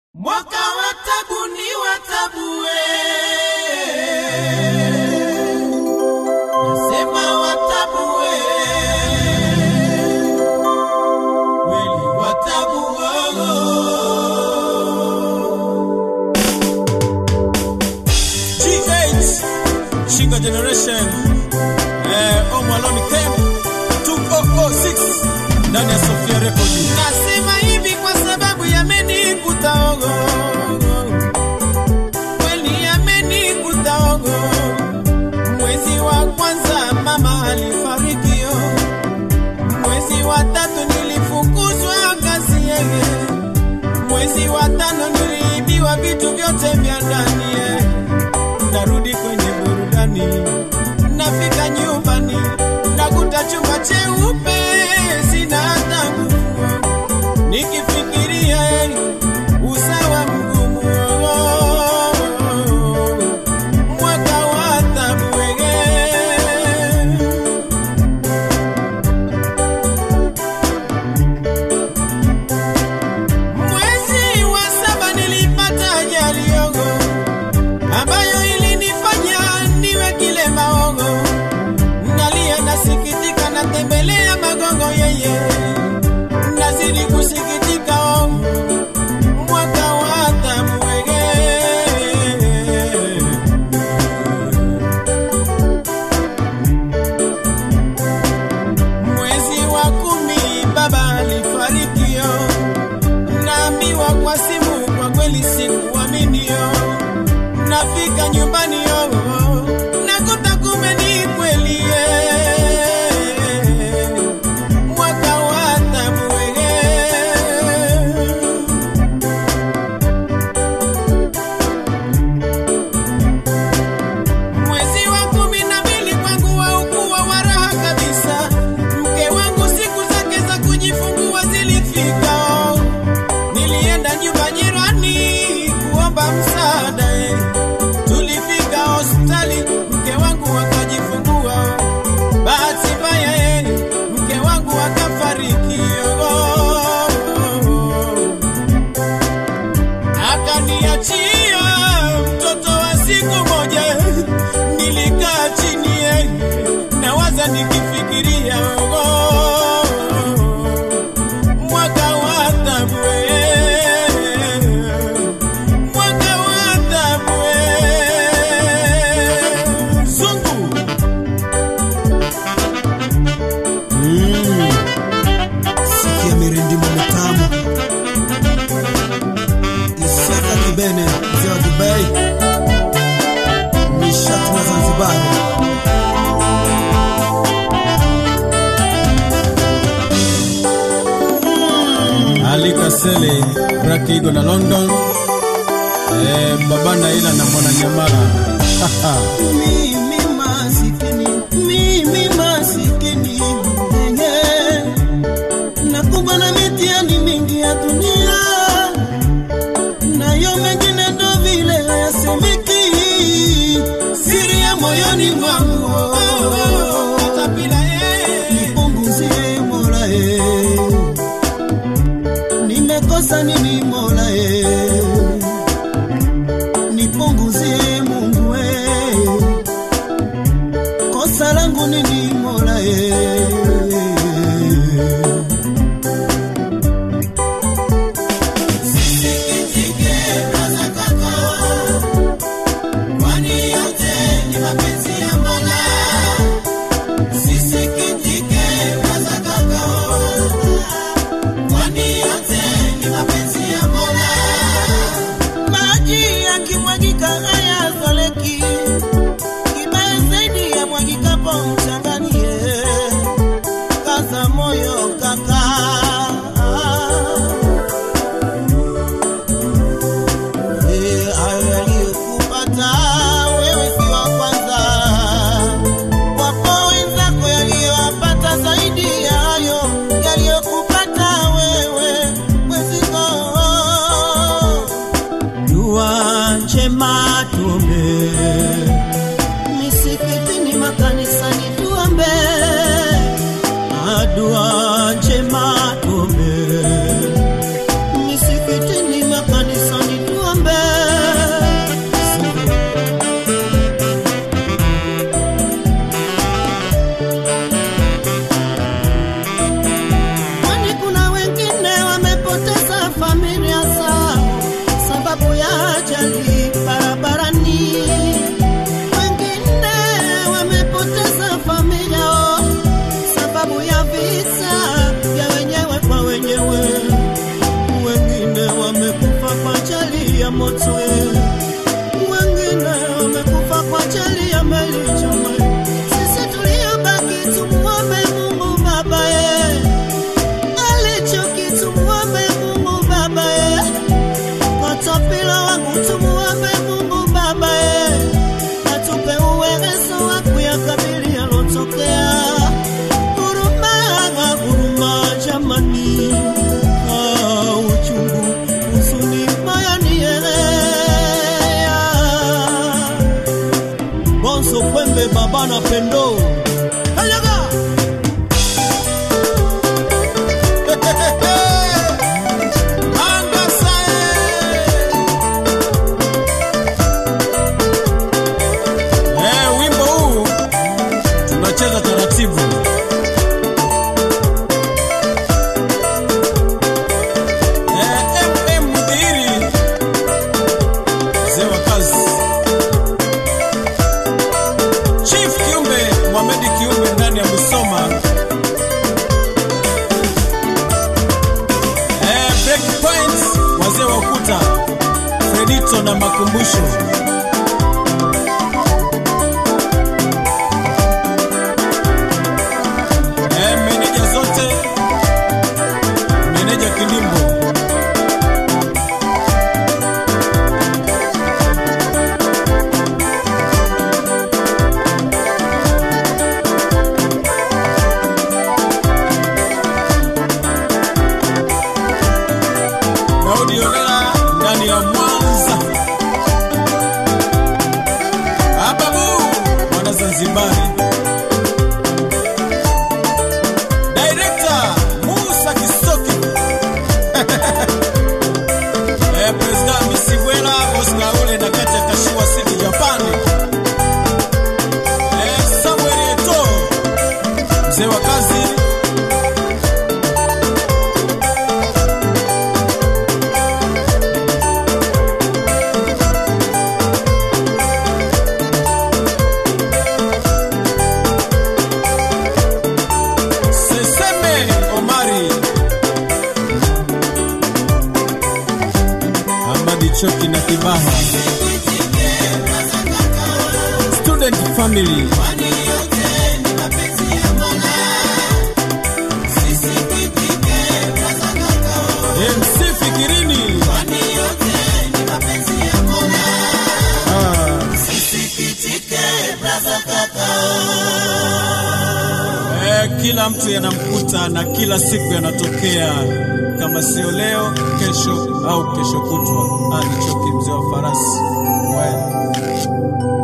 Mwaka wa tabu ni wa tabu we. Nasema wa tabu we. Kweli wa tabu G8 Shinga Generation eh, Omo Aloni Camp 2006 ndani ya Sofia Record. Nasema hivi kwa sababu yamenikuta ogo. Kweli yamenikuta ogo. Mwezi wa kwanza mama alifariki yo. Mwezi wa tatu nilifukuzwa kazi yeye. Mwezi wa tano niliibiwa vitu vyote vya ndani ye. Narudi kwenye burudani, nafika nyumbani, nakuta chumba cheupe, sina hata nguvu. Nikifikiria eh, usawa mgumu, mwaka wa taabu wege. Mwezi wa saba nilipata ajali yogo ambayo ilinifanya niwe kilema ogo. Nalia nasikitika, natembelea magongo yeye, nazidi kusikitika ogo, mwaka wa taabu wege. Mwezi wa kumi baba alifariki yo, naambiwa kwa simu, kwa kweli sikuamini yo. Nafika nyumbani yo, nakuta kumbe ni kweli ye. Mwaka wa taabu wege. Mwezi wa kumi na mbili kwangu haukuwa wa raha kabisa. Mke wangu siku zake za kujifungua zilifika. Nilienda nyumba jirani kuomba msaada. eh. Tulifika hospitali, mke wangu akajifungua. Bahati mbaya, eh, mke wangu akafariki. oh. akaniachia mtoto wa siku moja. Nilikaa chini eh, nawaza nikifikiria oh, mwaka wa taabu eh, mwaka wa taabu eh. Zungu sikia mirindimo mitamu isaka kibene mzee wa dubai nishati na zanzibari Ali Kasele, Brakigo na London. Eh, Babana ila na Mwana Nyamala. mimi masikini mimi masikini mwenye nakumbwa na mitihani mingi ya dunia nayo mengine ndo vile hayasemeki siri ya moyoni mwangu Katapila, eh. nipunguzie mola e nimekosa nini mola e nipunguzie mungu e kosa langu nini mola e Sikitike braza kaka, kwani yote ni mapenzi ya Mola. Sisikitike braza kaka, kwani yote ni mapenzi ya Mola. maji yakimwagika hayazoleki kibaya zaidi ya mwagikapo mchanganie kaza moyo kaka Eh, hayo yaliyokupata wewe si wa kwanza wapo wenzako yaliyowapata zaidi ya hayo yaliyokupata wewe mweziko dua njema tuombe misikitini makanisani tuombe dua njema tuombe misikitini makanisani moto, wengine wamekufa kwa ajili ya meli choma. Sisi tuliobaki tumuombe Mungu Baba ye, alichoki tumuombe Mungu Baba ye, watapila wangu tumuombe Mungu Baba ye, atupe uwezo wa kuyakabili yalotokea. Huruma, huruma jamani, ah, uchungu, huzuni moyoni elea. Bonzo Kwembe baba na pendo Hayaga! Anga sae. Eh, wimbo huu tunacheza taratibu. Eh, MM Mudhiri, mzee wa kazi. Chief Kiumbe, Mohamed Kiumbe ndani ya Musoma. Eh, break point, wazee wa ukuta. Fredito na makumbusho. Eh, meneja zote. Meneja Kilimbo. Daudi Olela ndani ya Mwanza. Ababu mwana Zanzibari. Director Musa Kisoki. eh, President Misibwela Oscar Ule na kati ya Kashiwa City Japan. Eh, Samuel Eto. Mzee wa kazi. Seseme Omari Amadi Choki na Kibaha Student Family MC Fikirini Ah. Eh, kila mtu yanamkuta na kila siku yanatokea, kama sio leo, kesho au kesho kutwa. Ali Choki, mzee wa farasi. Well.